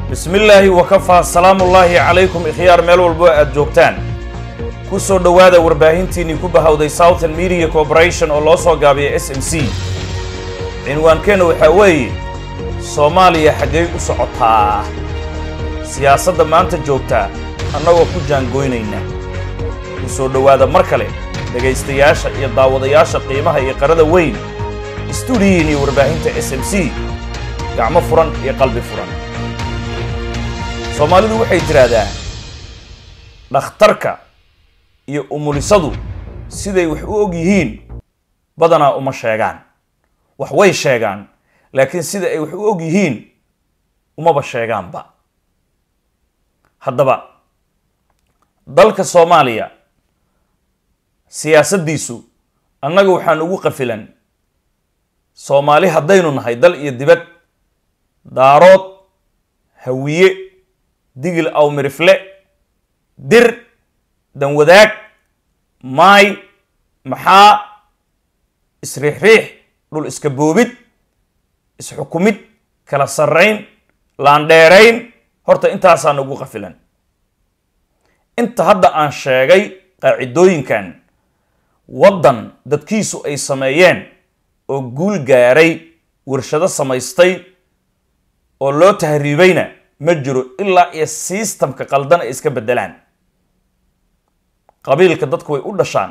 bismillaahi wakafaa salaamullaahi calaykum ikhyaar meel walbo aad joogtaan ku soo dhowaada warbaahintiinnii ku bahawday southern media corporation oo loo soo gaabiya s m c cinwaankeenna waxaa weeye soomaaliya xaggay u socotaa siyaasadda maanta joogtaa annagoo ku jaangoynayna ku soo dhowaada mar kale dhegaystayaasha iyo daawadayaasha qiimaha iyo qarada weyn istuudiyiin iyo warbaahinta s m c gacmo furan iyo qalbi furan soomaalidu waxay tidhaahdaa dhakhtarka iyo umulisadu siday wax u og yihiin badanaa uma sheegaan wax way sheegaan laakiin sida ay wax u og yihiin umaba sheegaanba haddaba dalka soomaaliya siyaasaddiisu annaga waxaan ugu qafilan soomaali haddaynu nahay dal iyo dibad daarood hawiye digil awmirifle dir danwadaag maay maxaa isriixriix dhul iska boobid isxukumid kala sarrayn laandheerayn horta intaasaa nagu qafilan inta hadda aan sheegay qaacidooyinkan waddan dadkiisu ay sameeyeen oo guul gaaray warshado samaystay oo loo tahriibayna ma jiro ilaa iyo sistamka qaldan ay iska beddelaan qabiilka dadku way u dhashaan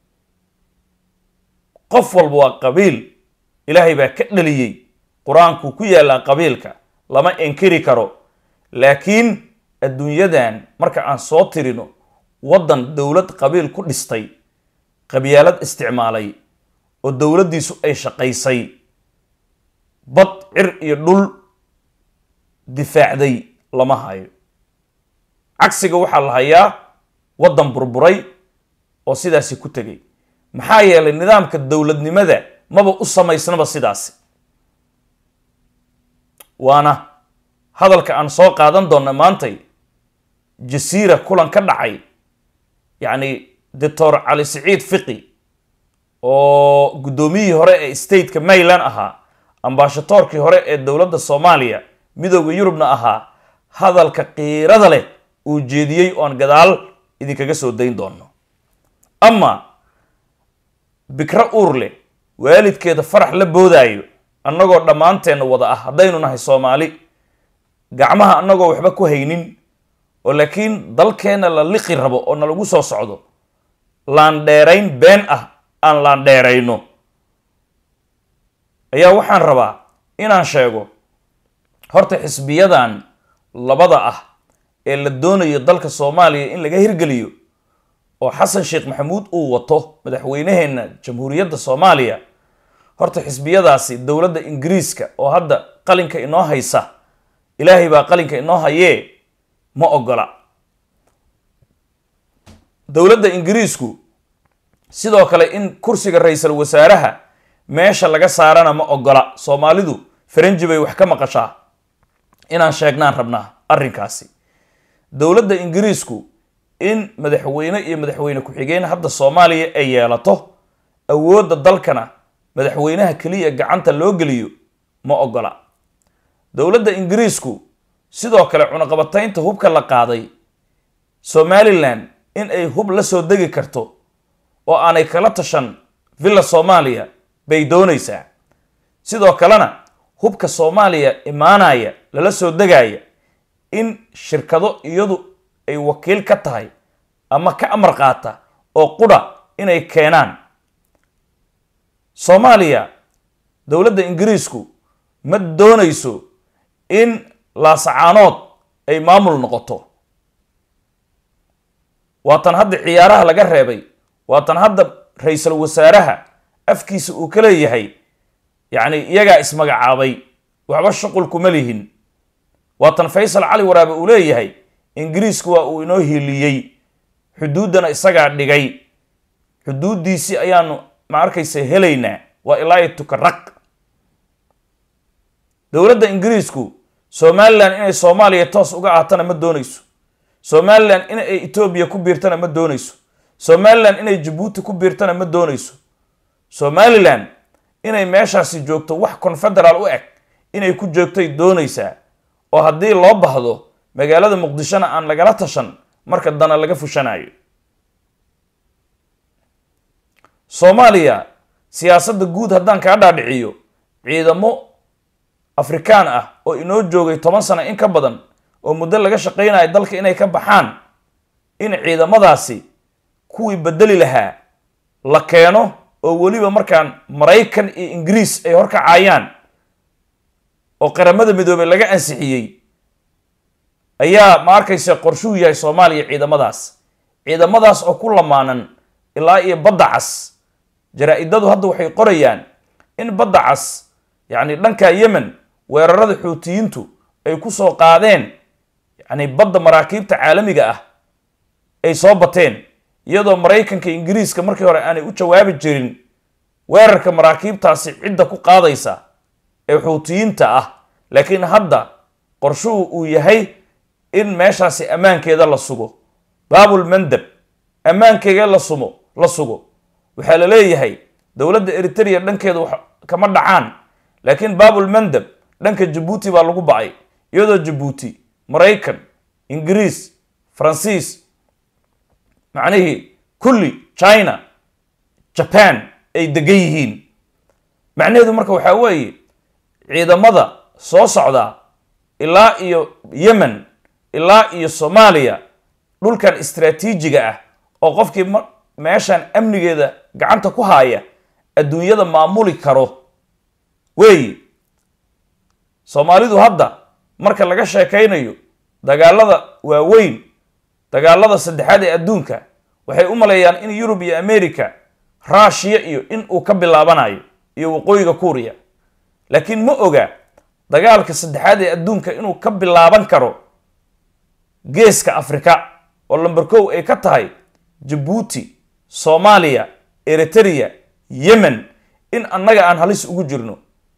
qof walba waa qabiil ilaahay baa ka dhaliyey qur-aankuu ku yaallaa qabiilka lama inkiri karo laakiin adduunyadan marka aan soo tirino waddan dowlad qabiil ku dhistay qabyaalad isticmaalay oo dowladdiisu ay shaqaysay bad cir iyo dhul difaacday lama hayo cagsiga waxaa la hayaa waddan burburay oo sidaasi ku tegay maxaa yeelay nidaamka dowladnimada maba u samaysnaba sidaasi waana hadalka aan soo qaadan doonna maantay jasiira kulan ka dhacay yacni doctor cali siciid fiqi oo guddoomiyihii hore ee stateka mayland ahaa ambaashatoorkii hore ee dowladda soomaaliya midooda yurubna ahaa hadalka qiirada leh uu jeediyey oon gadaal idinkaga soo dayn doono ama bikro uur leh waalidkeeda farax la boodaayo annagoo dhammaanteenna wada ah haddaynu nahay soomaali gacmaha annagoo waxba ku haynin oo laakiin dalkeenna la liqi rabo oo nalagu soo socdo laandheerayn been ah aan laandheerayno ayaa waxaan rabaa inaan sheego horta xisbiyadan labada ah ee la doonayo dalka soomaaliya in laga hirgeliyo oo xasan sheekh maxamuud uu wato madaxweyneheenna jamhuuriyadda soomaaliya horta xisbiyadaasi dowladda ingiriiska oo hadda qalinka inoo haysa ilaahay baa qalinka inoo hayee ma ogola dowladda ingiriisku sidoo kale in kursiga ra-iisul wasaaraha meesha laga saarana ma ogola soomaalidu faranji bay wax ka maqashaa inaan sheegnaan rabnaa arrinkaasi dowladda ingiriisku in madaxweyne iyo madaxweyne ku-xigeen hadda soomaaliya ay yeelato awoodda dalkana madaxweynaha keliya gacanta loo geliyo ma ogola dowladda ingiriisku sidoo kale cunaqabataynta hubka la qaaday somalilan in ay hub la soo degi karto oo aanay kala tashan villa soomaaliya bay doonaysaa sidoo kalena hubka soomaaliya imaanaya lala soo degaya in shirkado iyadu ay wakiil ka tahay ama ka amar qaata oo qudha inay keenaan soomaaliya dowladda ingiriisku ma doonayso in laasacaanood ay maamul noqoto waatan hadda ciyaaraha laga reebay waatan hadda ra-iisul wasaaraha afkiisa uu ka leeyahay yacni iyagaa ismagacaabay waxba shuqul kuma lihin waatan faysal cali waraabe uu leeyahay ingiriisku waa uu inoo hiiliyey xuduuddana isagaa dhigay xuduuddiisii ayaanu ma arkaysa helaynaa waa ilaa tukaraq dowladda ingiriisku somalilan inay soomaaliya toos uga aatana ma doonayso somalilan in ay etoobiya ku biirtana ma doonayso somalilan inay jabuuti ku biirtana ma doonayso somalilan inay meeshaasi joogto wax confederaal u eg inay ku joogtay doonaysaa oo haddii loo bahdo magaalada muqdishona aan lagala tashan marka dana laga fushanayo soomaaliya siyaasadda guud haddaan kaa dhaadhiciyo ciidamo afrikaan ah oo inoo joogay toban sano in ka badan oo muddo laga shaqaynayo dalka inay ka baxaan in ciidamadaasi kuwii bedeli lahaa la keeno oo weliba markaan maraykan iyo ingiriis ay horkacayaan oo qaramada midoobey laga ansixiyey ayaa ma arkaysa qorshuu yahay soomaaliya ciidamadaas ciidamadaas oo ku lamaanan ilaa iyo badda cas jaraa-idadu hadda waxay qorayaan in badda cas yacni dhanka yemen weerarada xuutiyiintu ay ku soo qaadeen yacni badda maraakiibta caalamiga ah ay soo bateen iyadoo maraykanka ingiriiska markii hore aanay u jawaabi jirin weerarka maraakiibtaasi cidda ku qaadaysa ee xuutiyiinta ah laakiin hadda qorshuhu uu yahay in meeshaasi ammaankeeda la sugo baabul mandab ammaankeega la sumo la sugo waxaa la leeyahay dowladda eritrea dhankeeda wax kama dhacaan laakiin baabul mandab dhanka jabuuti baa lagu ba'ay iyadoo jabuuti maraykan ingiriis faransiis macnihii kulli china jaban ay degan yihiin macnaheedu marka waxaa weeye ciidamada soo socdaa ilaa iyo yemen ilaa iyo soomaaliya dhulkan istraatiijiga ah oo qofkii meeshan amnigeeda gacanta ku haaya adduunyada maamuli karo weeye soomaalidu hadda marka laga sheekaynayo dagaalada waaweyn dagaalada saddexaad ee adduunka waxay u maleeyaan in yurub iyo america ruushiya iyo in uu ka bilaabanayo iyo waqooyiga kuuriya laakiin ma oga dagaalka saddexaad ee adduunka inuu ka bilaaban karo geeska afrika oo lamber kow ay ka tahay jabuuti soomaaliya eritrea yemen in annaga aan halis ugu jirno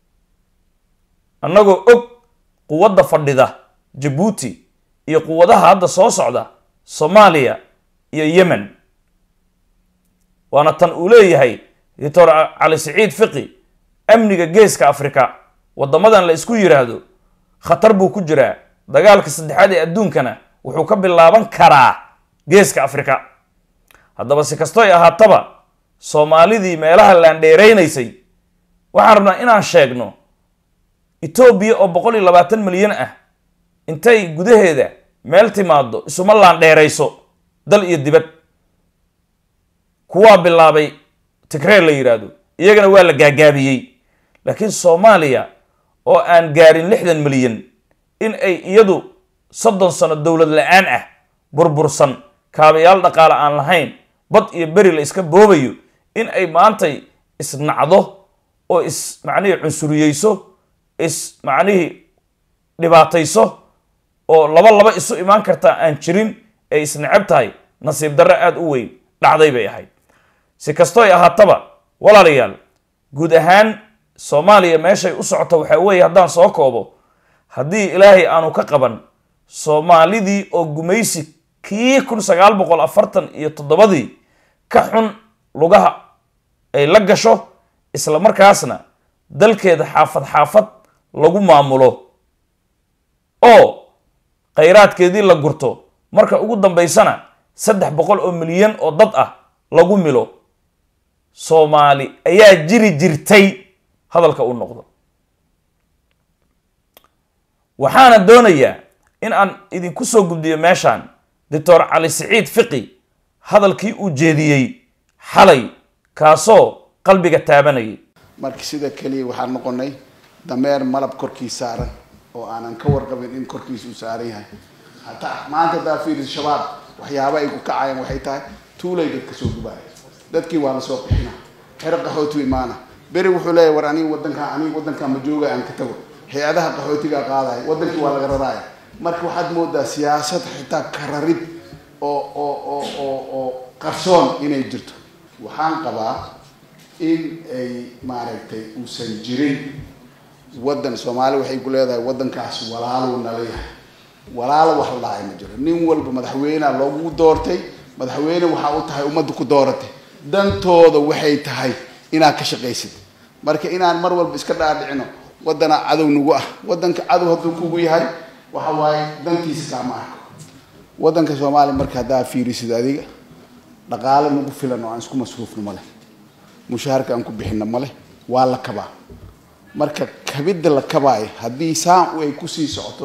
annagoo og quwadda fadhida jabuuti iyo quwadaha hadda soo socda soomaaliya iyo yemen waana tan uu leeyahay doctor cali siciid fiqi amniga geeska afrika waddamadan la isku yiraahdo khatar buu ku jiraa dagaalka saddexaad ee adduunkana wuxuu ka bilaaban karaa geeska afrika haddaba si kastoy ahaataba soomaalidii meelaha laandheeraynaysay waxaan rabnaa inaan sheegno etoobiya oo boqol iyo labaatan milyan ah intay gudaheeda meel timaado isuma laandheerayso dal iyo dibad kuwaa bilaabay tigreer la yidhaahdo iyagana waa la gaagaabiyey laakiin soomaaliya oo aan gaarin lixdan milyan in ay iyadu soddon sano dowlad la-aan ah burbursan kaabayaal dhaqaale aan lahayn bad iyo beri la iska boobayo in ay maantay isnacdo oo is macnihii cunsuriyeyso is macnihii dhibaatayso oo laba laba isu imaan kartaa aan jirin ay isneceb tahay nasiib darro aada u weyn dhacday bay ahayd si kastoy ahaataba walaalayaal guud ahaan soomaaliya meeshay u socoto waxaa weeye haddaan soo koobo haddii ilaahay aanu ka qaban soomaalidii oo gumaysi kii kun sagaal boqol afartan iyo toddobadii ka xun lugaha ay la gasho isla markaasna dalkeeda xaafad xaafad lagu maamulo oo khayraadkeedii la gurto marka ugu dambaysana saddex boqol oo milyan oo dad ah lagu milo soomaali ayaa jiri jirtay hadalka u noqdo waxaana doonayaa in aan idinku soo gudbiyo meeshaan doctor cali siciid fiqi hadalkii uu jeediyey xalay kaasoo qalbiga taabanayay marka sida keliya waxaan noqonay dameer malab korkiis saaran oo aanan ka warqabin in korkiisa uu saaran yahay hataa maanta haddaa fiiris shabaab waxyaaba ay ku kacayaan waxay tahay tuulay dadka soo gubaaya dadkii waa la soo qixina xero qaxooti imaana beri wuxuu leeyahy war aniga wadankaa aniga wadankaa ma jooga aan ka tago hay-adaha qaxootigaa qaadaya wadankii waa laga raraaya marka waxaad moodaa siyaasad xitaa kararid oo oo oo oo oo qarsoon inay jirto waxaan qabaa in ay maaragtay uusan jirin waddan soomaali waxay ku leedahay waddankaas walaaluu nala yahay walaalo wax la dhahay ma jiro nin walba madaxweynea loogu doortay madaxweyne waxaa u tahay ummadda ku dooratay dantooda waxay tahay inaad ka shaqaysid marka inaan mar walba iska dhaadhicino waddanaa cadow nagu ah waddanka cadow hadduu kugu yahay waxa waaye dantiisa kaama arko waddanka soomaaliya marka haddaa fiirisid adiga dhaqaale nagu filan oo aan isku masruufno ma leh mushaharka aan ku bixino ma leh waa la kabaa marka kabidda la kabaayo haddii saan ay kusii socoto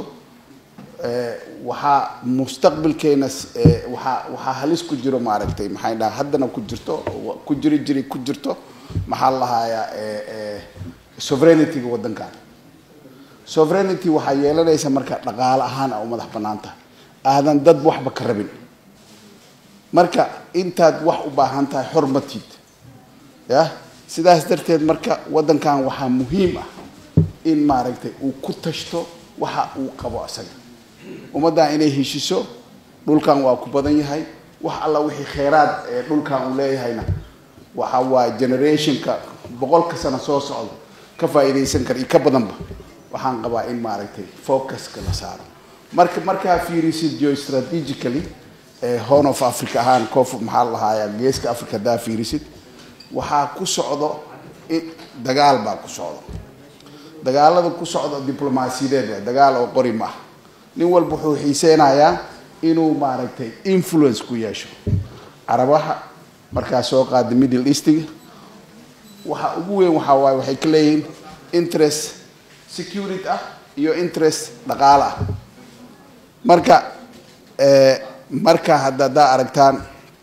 waxaa mustaqbalkeena waxaa waxaa halis ku jiro maaragtay maxay dhaha haddana ku jirto ku jiri jiri ku jirto maxaa la lahayaa sovereignity-ga waddankan sovereignity waxaa yeelanaysa marka dhaqaale ahaan a u madax banaan tahay aadan dad waxba ka rabin marka intaad wax u baahan tahay xormatiid ya sidaas darteed marka waddankan waxaa muhiim ah in maaragtay uu ku tashto waxa uu qabo isaga ummaddan inay heshiso dhulkan waa ku badan yahay wax alla wixii kheyraad ee dhulkan uu leeyahayna waxa waa generationka boqolka sano soo socda ka faa'iidaysan kara iyo ka badanba waxaan qabaa in maaragtay focuska la saaro marka markaa fiirisid geostrategically horn of africa ahaan koof maxaa la lahaaya geeska africa haddaa fiirisid waxaa ku socdo dagaal baa ku socdo dagaalada ku socdo diblomaasiyadeed waay dagaal oo qori ma ah nin walba wuxuu xiiseynayaa inuu maaragtay influence ku yeesho carabaha markaa soo qaada middle eastiga waxa ugu weyn waxaa waaye waxay ka leeyihiin interest security ah iyo interest dhaqaale ah marka marka hadda haddaa aragtaan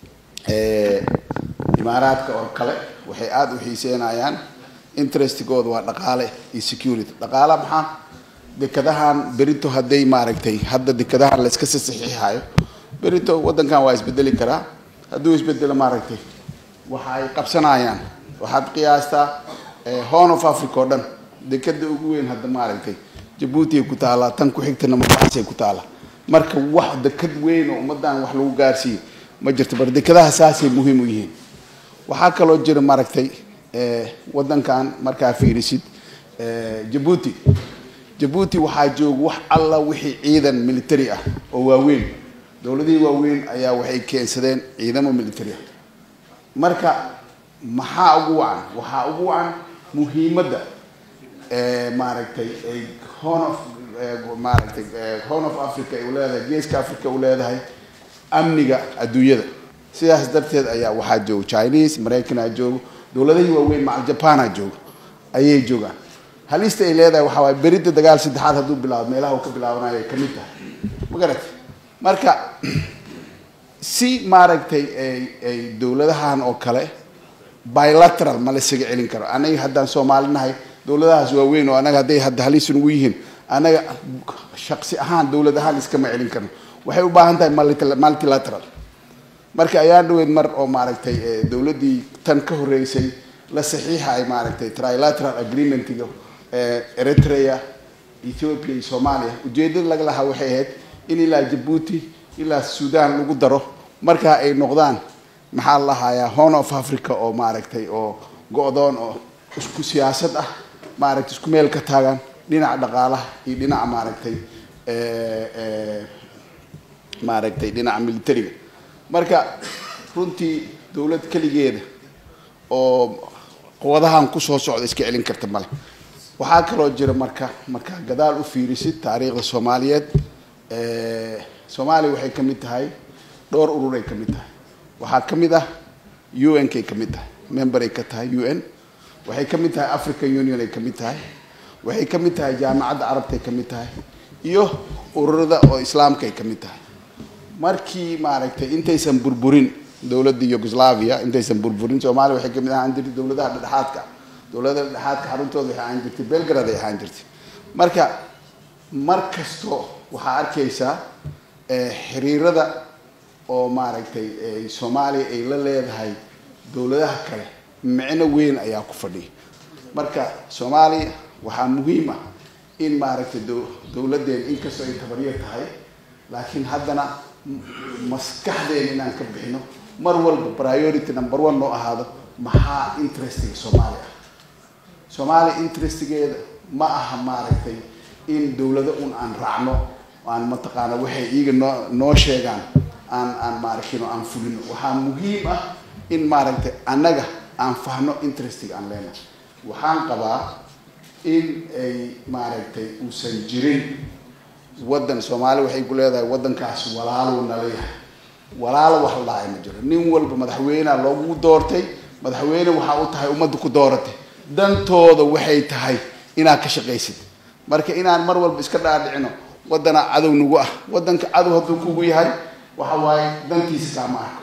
imaaraadka oo kale waxay aada u xiiseynayaan interestigooda waa dhaqaale iyo security dhaqaala maxaa dekadahan berito hadday maaragtay hadda dekadahan la iska sasaxiixayo berito waddankan waa isbedeli karaa hadduu isbedelo maaragtay waxa ay qabsanayaan waxaad qiyaastaa horn of africa oo dhan dekada ugu weyn hadda maaragtay jabuuti ay ku taallaa tan ku xigtana mabaasay ku taallaa marka wax dekad weyn oo ummaddan wax lagu gaarsiiyo ma jirto bar dekadaha saasay muhiim u yihiin waxaa kaloo jira maaragtay waddankan markaa fiirisid jabuuti jabuuti waxaa jooga wax alla wixii ciidan military ah oo waaweyn dowladihii waaweyn ayaa waxay keensadeen ciidamo military ah marka maxaa ugu wacan waxaa ugu wacan muhiimadda maaragtay ay horn of maaragtay horn of africa ay u leedahay geeska africa u leedahay amniga adduunyada sidaas darteed ayaa waxaa jooga chinese maraykanaa joogo dowladahii waaweyn macal japana joogo ayay joogaan halista ay leedahay waxaa waay berida dagaal saddexaad hadduu bilaabo meelaha uu ka bilaabanayo ay kamid tahay ma garatay marka si maaragtay ay ay dowladahan oo kale bilateral ma la isaga celin karo anaga haddaan soomaali nahay dowladahaas waaweyn oo anaga hadday hadda halis nugu yihiin anaga shaqsi ahaan dowlad ahaan iskama celin karno waxay u baahan tahay multilateral marka ayaan dhaweyd mar oo maaragtay dowladdii tan ka horreysay la saxiixa ay maaragtay trilateral agreementiga eritrea ethiopia iyo soomaaliya ujeedada laga lahaa waxay ahayd in ilaa jabuuti ilaa sudan lagu daro markaa ay noqdaan maxaa la lahayaa horn of africa oo maaragtay oo go-doon oo isku siyaasad ah maaragtay isku meel ka taagan dhinaca dhaqaalaha iyo dhinaca maaragtay maaragtay dhinaca militariga marka runtii dowlad keligeeda oo quwadahan kusoo socda iska celin karta male waxaa kaloo jira marka markaa gadaal u fiirisid taariikhda soomaaliyeed soomaaliya waxay ka mid tahay dhowr ururay ka mid tahay waxaa ka mid ah u n kay ka mid tahay member ay ka tahay u n waxay ka mid tahay african union ay ka mid tahay waxay ka mid tahay jaamacadda carabta ay ka mid tahay iyo ururada oo islaamka ay ka mid tahay markii maaragtay intaysan burburin dowladda yugoslavia intaysan burburin soomaaliya waxay kamid ahaan jirtay dowladaha dhexdhexaadka dowladaha dhexdhexaadka xaruntooda waxay ahaan jirtay belgrad ay ahaan jirtay marka mar kasto waxaa arkaysaa xiriirada oo maaragtay soomaaliya ay la leedahay dowladaha kale micno weyn ayaa ku fadhiya marka soomaaliya waxaa muhiim ah in maaragtay dowladdeena inkastoo ay tabaryar tahay laakiin haddana maskaxdeena inaan ka bixino mar walba priority number one noo ahaado maxaa interestiga soomaaliya ah soomaaliya interestigeeda ma aha maaragtay in dowlado un aan raacno aan mataqaana waxay iyaga noo noo sheegaan aan aan maaragtino aan fulino waxaa muhiim ah in maaragtay annaga aan fahno interestiga aan leenahay waxaan qabaa in ay maaragtay uusan jirin waddan soomaali waxay ku leedahay waddankaas walaalow nala yahay walaalo wax la dhahay ma jiro nin walba madaxweynea loogu doortay madaxweyne waxaa u tahay ummadda ku dooratay dantooda waxay tahay inaad ka shaqaysid marka inaan mar walba iska dhaadhicino waddanaa cadow nagu ah waddanka cadow hadduu kugu yahay waxa waaye dantiisa kaama arko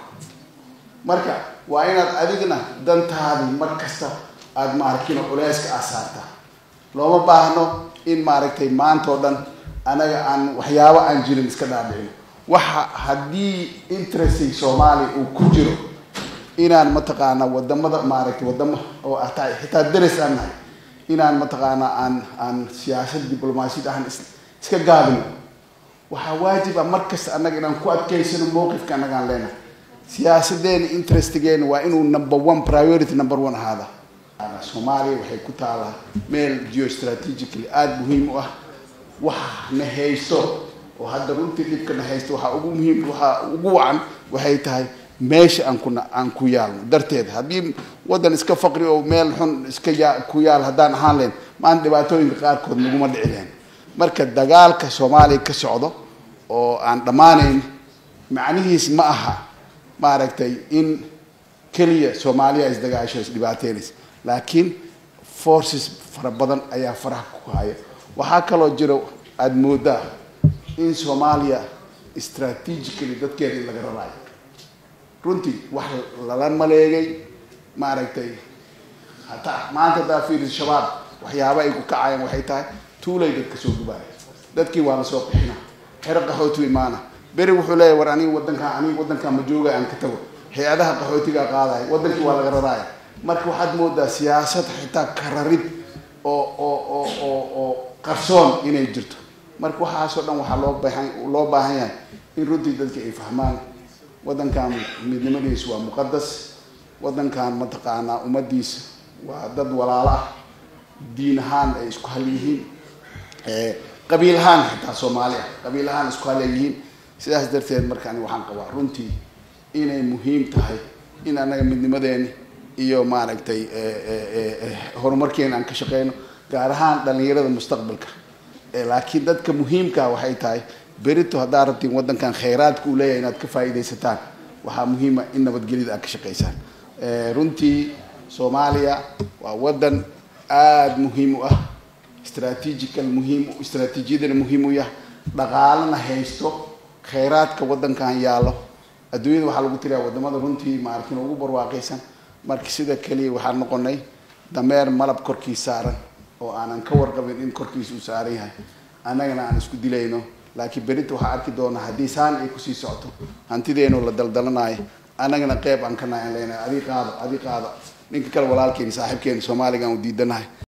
marka waa inaad adigna dantaadii mar kasta aada maaragtino culeyska aa saartaa looma baahno in maaragtay maanta oo dhan anaga aan waxyaabo aan jirin iska dhaadhicino waxa haddii interesting soomaaliya uu ku jiro inaan mataqaanaa wadamada maaragtay wadamo oo ataa xitaa dares aan nahay inaan mataqaanaa aan aan siyaasad diblomaasiyad ahaan iska gaabino waxaa waajib ah mar kasta annaga inaan ku adkaysano mowqifka annaga aan leenahay siyaasadeena interestgeena waa inuu number one priority number one ahaada soomaaliya waxay ku taalaa meel geostrategically aada muhiim u ah waxa na haysto oo hadda runtii dhibka na haysto waxaa ugu muhiim waxaa ugu wacan waxay tahay meesha aan kuna aan ku yaalno darteed haddii waddan iska faqri oo meel xun iska yaa ku yaal haddaan ahaan leen maanta dhibaatooyinka qaarkood naguma dhici lahayn marka dagaalka soomaaliya ka socdo oo aan dhammaanayn macnihiis ma aha maaragtay in keliya soomaaliya isdagaasho isdhibaateynaysa laakiin forces fara badan ayaa faraha ku haya waxaa kaloo jiro aada moodaa in soomaaliya strategically dadkeeda in laga raraayo runtii wax lala maleegay maaragtay hataa maanta haddaa fiiris shabaab waxyaaba ay ku kacayaan waxay tahay tuulay dadka soo gubaaya dadkii waa lasoo qixina xero qaxooti imaana beri wuxuu leeyahy war aniga wadankaa aniga wadankaa ma jooga aan ka tago hay-adaha qaxootigaa qaadaya wadankii waa laga raraaya marka waxaad moodaa siyaasad xitaa kararid oo oo oo oo oo qarsoon inay jirto marka waxaasoo dhan waxaa loo baahan loo baahan yahay in runtii dadka ay fahmaan waddankan midnimadiisa waa muqadas waddankan mataqaanaa ummadiisa waa dad walaalo ah diin ahaan ay isku hal yihiin qabiil ahaan xitaa soomaali ah qabiil ahaan isku hal ay yihiin sidaas darteed marka ani waxaan qabaa runtii inay muhiim tahay in annaga midnimadeeni iyo maaragtay horumarkeena aan ka shaqeyno gaar ahaan dhalinyarada mustaqbalka laakiin dadka muhiimkaa waxay tahay berito haddaad rabtiin waddankan khayraadka uu leeyahay inaad ka faa'iidaysataan waxaa muhiima in nabadgelyada aad ka shaqaysaan runtii soomaaliya waa waddan aada muhiim u ah strategical muhiim istraatiijiyadana muhiim u yah dhaqaalana haysto khayraadka waddankan yaallo adduunyada waxaa lagu tiriyaa wadamada runtii maarkin ugu barwaaqaysan marka sida keliya waxaan noqonay dameer malab korkii saaran oo aanan ka warqabin in korkiisa uu saaran yahay annagana aan isku dilayno laakiin berinta waxaa arki doonaa haddii saan ay kusii socoto hantideenu la daldalanayo annagana qeyb aan ka nahay aan leenahay adii qaado adii qaado ninka kale walaalkeeni saaxiibkeeni soomaaliga aan u diidanahay